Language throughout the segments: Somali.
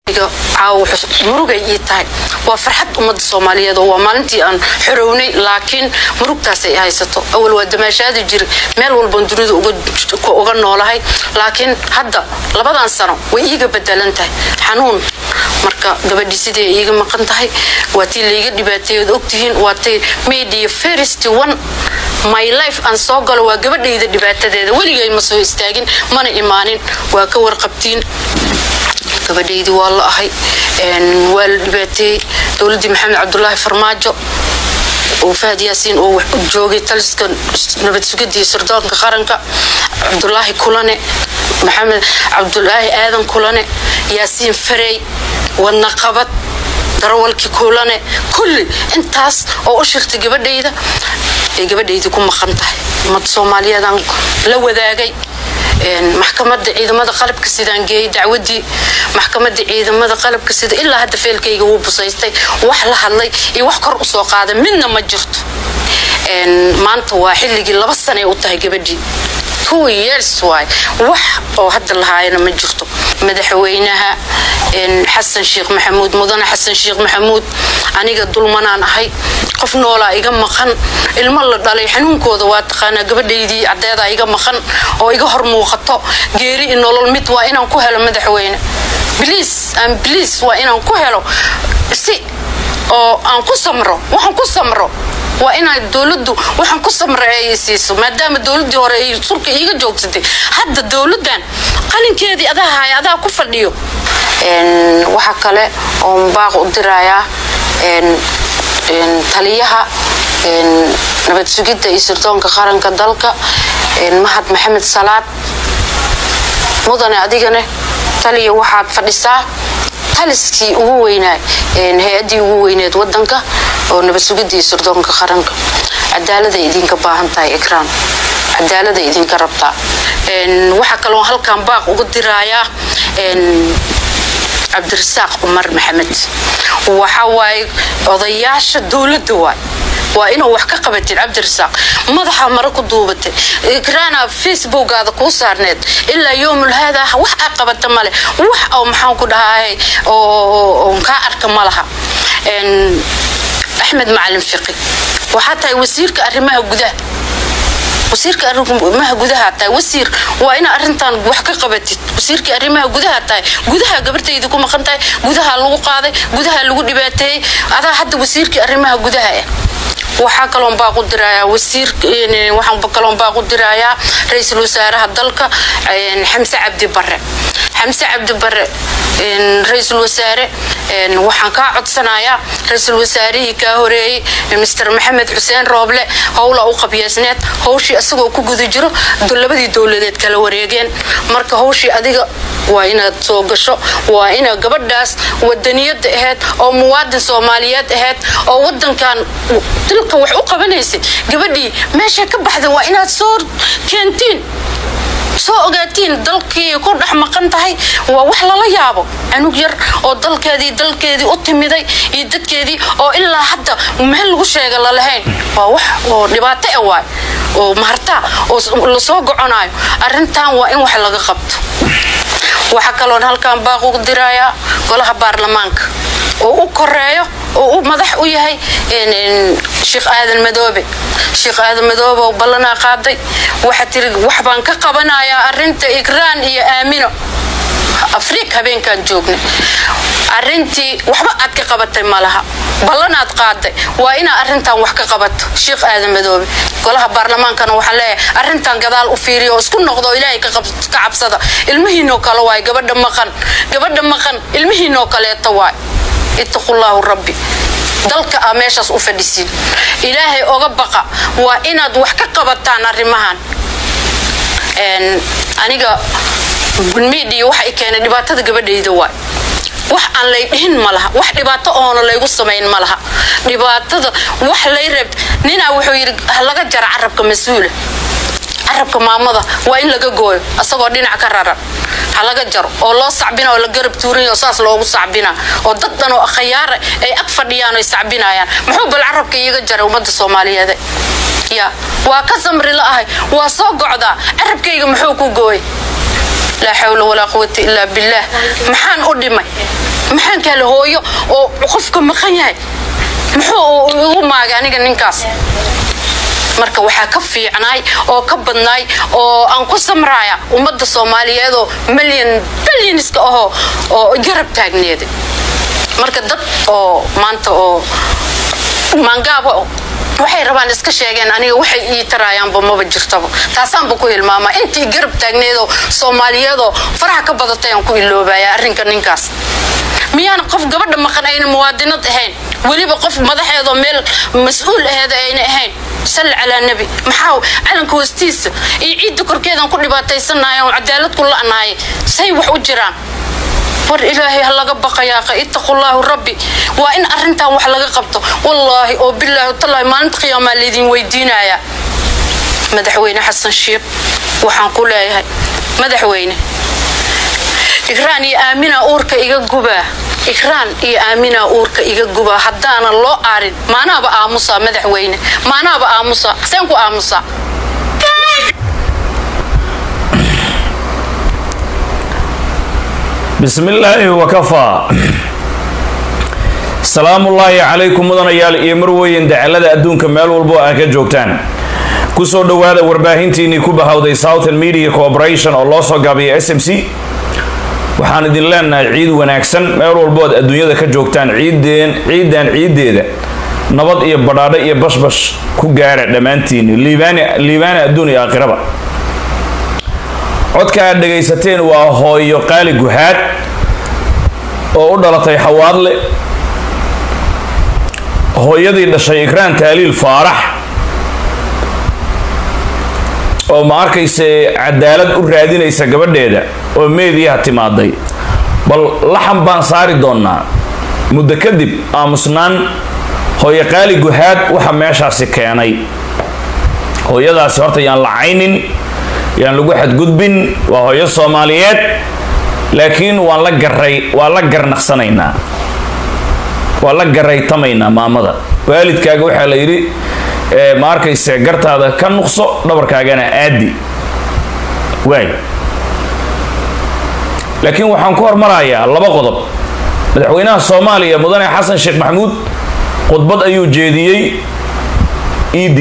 caawa murugay ii tahay waa farxad ummadda soomaaliyeed oo waa maalintii aan xorownay laakiin murugtaasay haysato awal waa damaashaadi jira meel walban dunida uga noolahay laakiin hadda labadan sano way iiga bedelan tahay xanuun marka gabadhii sidee iiga maqan tahay waa tii layga dhibaateeyood ogtihiin waa tay media first one my life aan soo galo waa gabadhayda dhibaatadeeda weligay ma soo istaagin mana imaanin waa ka warqabtiin gabadhaydii waa la ahay waa la dhibaateeyey dowladdii maxamed cabdulaahi farmaajo oo fahad yaasiin oo joogay taliska nabad sugidii sirdoonka qaranka cabdulaahi kulane maxamed cabdulaahi aadan kulane yaasiin farey wadna qabad darawalkii kulane kulli intaas oo u shirtay gabadhayda ay gabadhaydii ku maqan tahay ummad soomaaliyeedaan la wadaagay maxkamadda ciidamada qalabka sidaan geeyey dacwadii maxkamadda ciidamada qalabka sida ilaa hadda feelkayga wuu busaystay wax la hadlay iyo wax kor usoo qaada midna ma jirto maanta waa xilligii laba sanay u tahay gabadhii two years waay wax oo hadda lahaayana ma jirto madaxweynaha xasan sheekh maxamuud mudane xasan sheekh maxamuud aniga dulmanaan ahay qof noolaa iga maqan ilmo la dhalay xanuunkooda waa taqaanaa gabadhaydii caddeedaa iga maqan oo iga hor muuqato geeri i nolol mid waa inaan ku helo madaxweyne bliis aan bliis waa inaan ku helo si oo aan ku samro waxaan ku samro waa inaa dowladdu waxaan ku samra ay siiso maadaama dowladdii hore ay sulka iiga joogsatay hadda dowladdan qalinkeedii adaa haya adaa ku fadhiyo waxaa kale oon baaq u dirayaa taliyaha nabad sugidda iyo sirdoonka qaranka dalka mahad maxamed salaad mudane adigane taliya waxaad fadhisaa taliskii ugu weynaa hay-addii ugu weyneed wadanka oo nabad sugidii sirdoonka qaranka cadaaladay idinka baahan tahay ikraan cadaaladay idinka rabtaa waxaa kaloo halkan baaq uga diraayaa cabdirasaaq cumar maxamed waxa waaye odayaasha dowladda waay waa inuu wax ka qabatid cabdirasaaq madaxa mare ku duubatay ikraana facebookaada kuu saarneed ilaa yoomul haada wax aa qabata male wax oo maxaan ku dhahay oo kaa arka ma laha axmed macalin fiqi waxaa tahay wasiirka arrimaha gudaha wasiirka arrimaha gudaha tahay wasiir waa ina arintan wax ka qabatid wasiirka arrimaha gudaha tahay gudaha gabartayda ku maqan tahay gudaha lagu qaaday gudaha lagu dhibaateeyey adaa hadda wasiirkii arrimaha gudaha ah waxaa kaloon baaqu dirayaa wasiir waxaan kaloon baaqu dirayaa ra-iisul wasaaraha dalka xamse cabdi bare xamse cabdi bare ra-iisul wasaare waxaan kaa codsanayaa ra-iisul wasaarihii kaa horeeyey mister maxamed xuseen rooble howla u qabyeysneed howshii isagoo ku guda jiro labadii dowladeed kala wareegeen marka howshii adiga waa inaad soo gasho waa ina gabadhaas wadaniyada ahayd oo muwaadin soomaaliyeed ahayd oo wadankan dalka wax u qabanaysay gabadhii meeshay ka baxda waa inaad soo keentiin soo ogaatiin dalkii ku dhex maqan tahay waa wax lala yaabo canug yar oo dalkeedii dalkeedii u timiday iyo dadkeedii oo ilaa hadda meel lagu sheega lalahayn waa wax oo dhibaato ah waay oo mahartaa oo lasoo goconaayo arrintan waa in wax laga qabto waxaa kaloon halkan baaq ugu dirayaa golaha baarlamaanka oo u koreeyo oo u madax u yahay sheekh aadan madoobe sheekh aadan madoobe oo ballanaa qaaday waxaa tiri wax baan ka qabanayaa arinta ikraan iyo aamino afriik habeenkaan joogna arintii waxba aad ka qabatay malaha ballanaad qaaday waa inaa arintan wax ka qabato sheekh aadan madoobe golaha baarlamaankana waxaa leeyahay arintan gadaal u fiiriyo oo isku noqdo oo ilaahay ka cabsada ilmihiinoo kale waay gabadha maqan gabadha maqan ilmihiinoo kaleeto waay ittaqullaahu rabbi dalka a meeshaas u fadhisiin ilaahay oga baqa waa inaad wax ka qabataan arrimahan aniga gulmiidhiyo waxa i keenay dhibaatada gabadhayda waay wax aan lay dhihin ma laha wax dhibaato oona laygu samayn ma laha dhibaatada wax lay reeb ninaa wuxuu yidhi laga jara carabka mas-uula carabka maamada waa in laga gooyo asagoo dhinac ka raran ha laga jaro oo loo sacbina oo la garab tuuranya oo saas loogu sacbina oo dad dhan oo khayaara ay ag fadhiyaan oy sacbinayaan muxuu bal carabka iiga jaray ummadda soomaaliyeed ya waa ka samri la ahay waa soo gocdaa carabkayga muxuu ku gooy laa xawla walaa quwata ilaa billaah maxaan u dhimay maxaan kaale hooyo oo qofka maqan yahay muxuu igu maagay aniga ninkaas marka waxaa ka fiicnaay oo ka badnaay oo aan ku samraaya ummadda soomaaliyeed oo milyan bilyaniska ahoo oo garab taagneeda marka dad oo maanta oo maangaaba waxay rabaan iska sheegeen aniga waxay ii taraayaanba maba jirtaba taasaanba ku hilmaamaa intii garab taagneedoo soomaaliyeedoo faraha ka badatay aan ku iloobaya arrinka ninkaas miyaan qof gabadha maqan ayna muwaadinad ahayn weliba qof madaxeedoo meel mas-uul aheeda ayna ahayn salli calaa nebi maxaa calanka hoostiisa iyo ciidda korkeedaan ku dhibaataysanahay oo cadaalad ku la'nahay say wax u jiraan war ilaahay ha laga baqayaaqa ittaqullaahu rabbi waa in arrintan wax laga qabto wallaahi oo bilaahi tallaahi maalinta qiyaamaa laydin weydiinayaa madaxweyne xasan shiikh waxaan ku leeyahay madaxweyne igraan iyo aamina uurka iga gubaa igraan iyo aamina uurka iga gubaa haddaanan loo aarin maanaaba aamusaa madaxweyne maanaaba aamusaa seen ku aamusaa bismi illaahi wakafaa salaamullaahi calaykum mudanayaal iyo marweyn dacalada adduunka meel walbo aa ka joogtaan kusoo dhowaada warbaahintiinnii ku bahawday southern media corporation oo loo soo gaabiya s m c waxaan idin leenahay ciid wanaagsan meel walbood adduunyada ka joogtaan ciideen ciidan ciiddeeda nabad iyo badhaadho iyo bashbash ku gaara dhammaantiinni liibaana adduun iyo aakhiraba codka aad dhegaysateen waa hooyo qaali guhaad oo u dhalatay xawaadle hooyadii dhashay ikraan taaliil faarax oo ma arkayse cadaalad u raadinaysa gabadheeda oo meediyaha timaaday bal laxan baan saari doonnaa muddo kadib aamusnaan hooyo qaali guhaad waxa meeshaasi keenay hooyadaasi horta yaan lacaynin yaan lagu xadgudbin waa hooyo soomaaliyeed laakiin waan la garay waan la garnaqsanaynaa waan la garaytamaynaa maamada waalidkaaga waxaa la yidhi ma arkayse gartaada ka nuqso dhabarkaagana aadi waay laakiin waxaan ku hormarayaa laba qodob madaxweynaha soomaaliya mudane xasan sheekh maxamuud khudbad ayuu jeediyey ed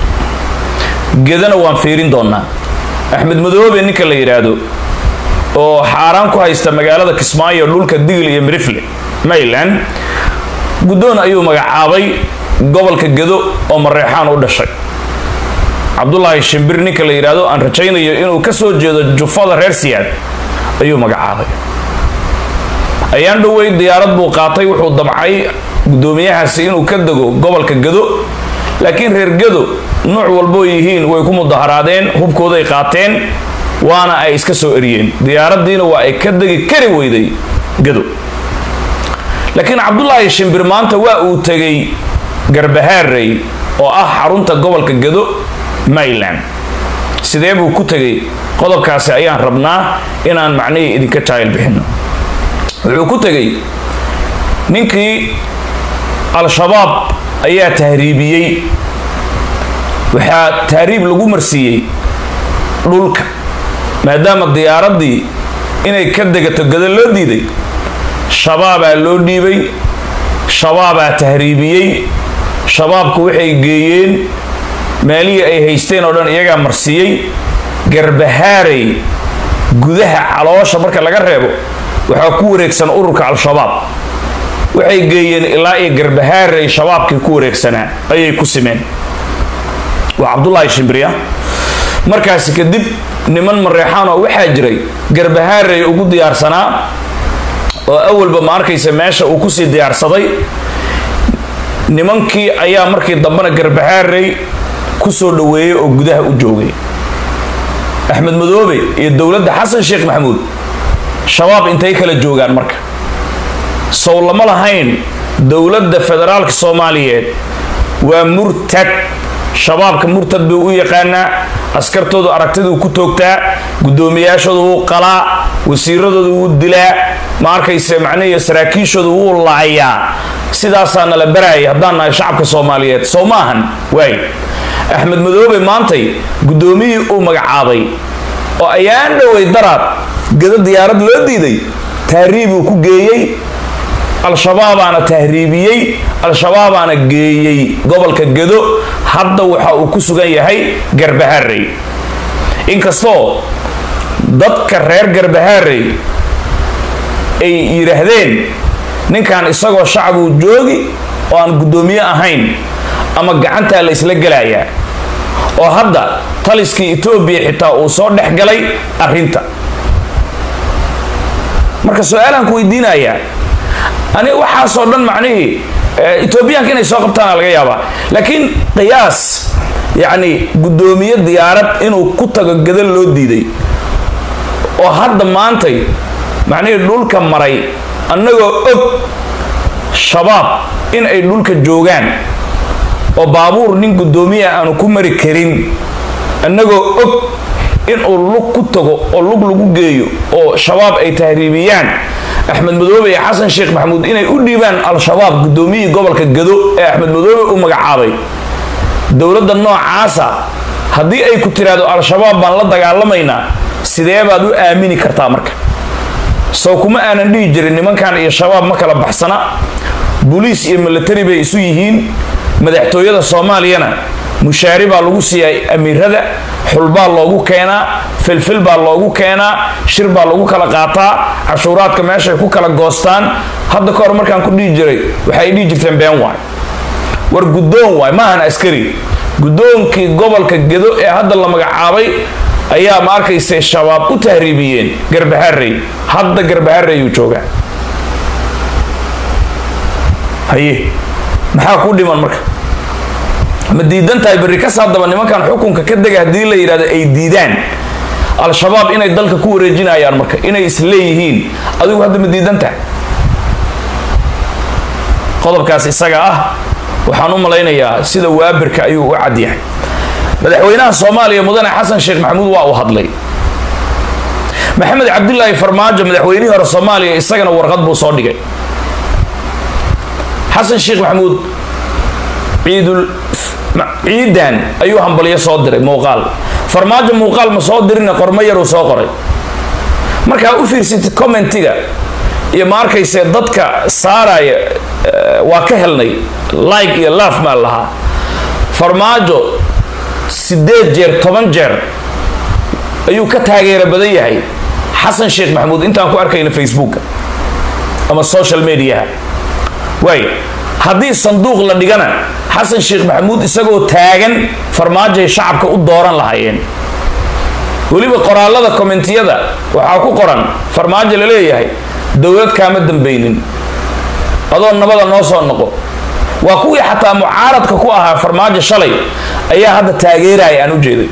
gedana waan fiirin doonaa axmed madoobe ninka la yidhaahdo oo xaaraan ku haysta magaalada kismaayo dhulka digil iyo mirifle mayland guddoon ayuu magacaabay gobolka gedo oo mareexaan u dhashay cabdulaahi shimbir ninka la yidhaahdo aan rajaynayo inuu ka soo jeedo jufada reer siyaad ayuu magacaabay ayaan dhoweyd diyaarad buu qaatay wuxuu damcay guddoomiyahaasi inuu ka dego gobolka gedo laakiin reer gedo nuuc walboo yihiin way ku mudaharaadeen hubkooday qaateen waana ay iska soo eriyeen diyaaraddiina waa ay ka degi kari weyday gado laakiin cabdulaahi shimbir maanta waa uu tegay garbahaarey oo ah xarunta gobolka gado mayland sidee buu ku tegay qodobkaasi ayaan rabnaa inaan macnihii idinka jaayil bixino wuxuu ku tegay ninkii al-shabaab ayaa tahriibiyey waxaa tahriib lagu marsiiyey dhulka maadaama diyaaraddii inay ka degato gado loo diiday shabaabaa loo dhiibay shabaabaa tahriibiyey shabaabku waxay geeyeen meelihii ay haysteen oo dhan iyagaa marsiiyey garbahaarey gudaha caloosha marka laga reebo waxaa ku wareegsan ururka al-shabaab waxay geeyeen ilaa iyo garbahaarey shabaabkii ku wareegsanaa ayay ku simeen waa cabdulaahi shimbriya markaasi kadib niman mareexaan oo waxaa jiray garbahaarey ugu diyaarsanaa oo awalba ma arkaysa meesha uu kusii diyaarsaday nimankii ayaa markii dambena garbahaarey ku soo dhoweeyey oo gudaha u joogay axmed madoobe iyo dowladda xasan sheekh maxamuud shabaab intay kala joogaan marka sow lama lahayn dowladda federaalka soomaaliyeed waa murtad shabaabka murtad buu u yaqaanaa askartoodu aragtiduu ku toogtaa guddoomiyaashooda wuu qalaa wasiiradooda wuu dilaa ma arkayse macnihi saraakiishooda wuu laayaa sidaasaa nala baraaya haddaan nahay shacabka soomaaliyeed soo ma ahan waay axmed madoobe maantay guddoomiyihii uu magacaabay oo ayaan dhowey daraad gado diyaarad loo diiday taariibuu ku geeyey al-shabaabaana tahriibiyey al-shabaabaana geeyey gobolka gedo hadda waxa uu ku sugan yahay garbaharey inkastoo dadka reer garbaharey ay yidhaahdeen ninkan isagoo shacabuu joogi oo aan guddoomiye ahayn ama gacantaa la isla gelayaa oo hadda taliskii etoobiya xitaa uu soo dhex galay arrinta marka su-aalaan ku weydiinayaa ani waxaasoo dhan macnihii etoobiyaanka inay soo qabtaana laga yaabaa laakiin qiyaas yacni guddoomiye diyaarad inuu ku tago gada loo diiday oo hadda maantay macnihii dhulka maray annagoo og shabaab in ay dhulka joogaan oo baabuur nin guddoomiya aanu ku mari karin annagoo og inuu lug ku tago oo lug lagu geeyo oo shabaab ay tahriibiyaan axmed madoobe iyo xasan sheekh maxamuud inay u dhiibaan al-shabaab guddoomiyihii gobolka gado ee axmed madoobe u magacaabay dowladda noocaasa haddii ay ku tiraahdo al-shabaab baan la dagaalamaynaa sidee baad u aamini kartaa marka sow kuma aanan dhihi jirin nimankan iyo shabaab ma kala baxsana boliis iyo milatari bay isu yihiin madaxtooyada soomaaliyana mushaari baa lagu siiyay amiirada xulbaa loogu keenaa filfil baa loogu keenaa shir baa lagu kala qaataa cashuuraadka meeshay ku kala goostaan hadda ka hor markaan ku dhihi jiray waxay dhihi jirteen been waay war guddoon waay maahan askari guddoonkii gobolka gedo ee hadda la magacaabay ayaa ma arkayse shabaab u tahriibiyeen garbaharey hadda garbaharey uu joogaa haye maxaa ku dhiman marka ma diidan tahay berri kas haddaba nimankan xukunka ka dega haddii la yidhahdo ay diidaan al-shabaab inay dalka ku wareejinayaan marka inay isleeyihiin adigu hadda ma diidan tahay qodobkaas isaga ah waxaan u malaynayaa sida waabirka ayuu u cadyahay madaxweynaha soomaaliya mudane xasan sheekh maxamuud waa uu hadlay maxamed cabdilaahi farmaajo madaxweynihii hore soomaaliya isagana warqad buu soo dhigay xasan sheekh maxamuud ciidul ciidan ayuu hambalyo soo diray muuqaal farmaajo muuqaal ma soo dirina qormo yaruu soo qoray markaa u fiirsatid commentiga iyo ma arkayse dadka saaraya waa ka helnay like iyo laaf maa lahaa farmaajo sideed jeer toban jeer ayuu ka taageero badan yahay xasan sheekh maxamuud intaan ku arkayna facebooka ama social mediaha waay haddii sanduuq la dhigana xasan sheekh maxamuud isagoo taagan farmaajoay shacabka u dooran lahaayeen weliba qoraalada kommentiyada waxaa ku qoran farmaajo la leeyahay dowlad kaama dambaynin adoo nabada noo soo noqo waa kuwii xataa mucaaradka ku ahaa farmaajo shalay ayaa hadda taageeraya aan u jeeday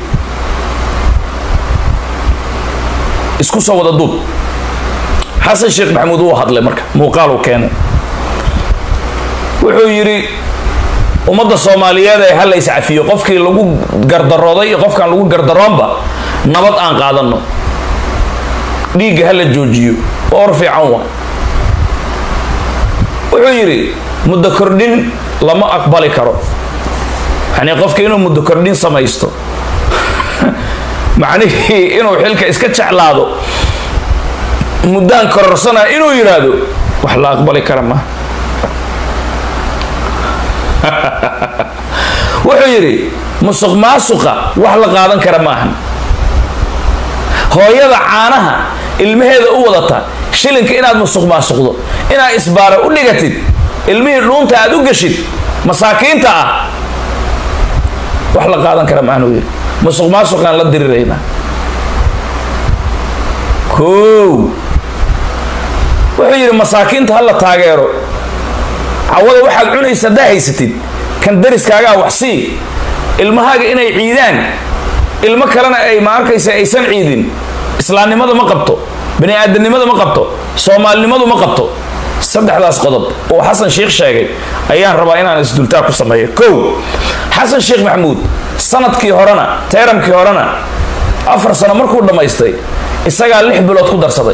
isku soo wada duub xasan sheekh maxamuud wuu hadlay marka muuqaal uu keenay wuxuu yidhi ummadda soomaaliyeed ee hala iscafiyo qofkii lagu gardarooday iyo qofkaan lagu gardaroonba nabad aan qaadano dhiigga hala joojiyo or fiican waa wuxuu yidhi muddo kordhin lama aqbali karo yani qofka inuu muddo kordhin samaysto macnihii inuu xilka iska jeclaado muddaan kororsana inuu yidhaahdo wax la aqbali kara ma wuxuu yidhi musuq maasuqa wax la qaadan kara maahan hooyada caanaha ilmaheeda u wadata shilinka inaad musuq maasuqdo inaad isbaara u dhigatid ilmihii dhuunta aad u geshid masaakiinta ah wax la qaadan kara maahan uu yidhi musuq maasuqaan la diriraynaa kow wuxuu yidhi masaakiinta ha la taageero cawada waxaad cunaysa haddaa haysatid kan dariskaagaa wax sii ilmahaaga inay ciidaan ilmo kalena ay ma arkaysa aysan ciidin islaamnimada ma qabto bani aadamnimada ma qabto soomaalinimadu ma qabto saddexdaas qodob oo xasan sheekh sheegay ayaan rabaa inaan isdultaa ku sameeyo kow xasan sheekh maxamuud sanadkii horena teeramkii horena afar sano markuu dhammaystay isagaa lix bilood ku darsaday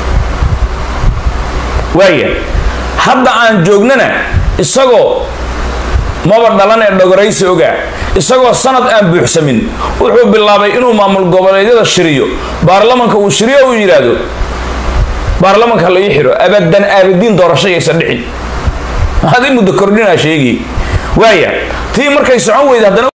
waaya hadda aan joognana isagoo maba dhalan ee dhogoraysi ogaa isagoo sanad aan buuxsamin wuxuu bilaabay inuu maamul goboleedyada shiriyo baarlamanka uu shiriyo uu yidhaahdo baarlamanka la ii xiro abadan aabadiin doorasho yaysan dhicin adi muddo kordhinaa sheegi waaya tii markay socon weyda haddana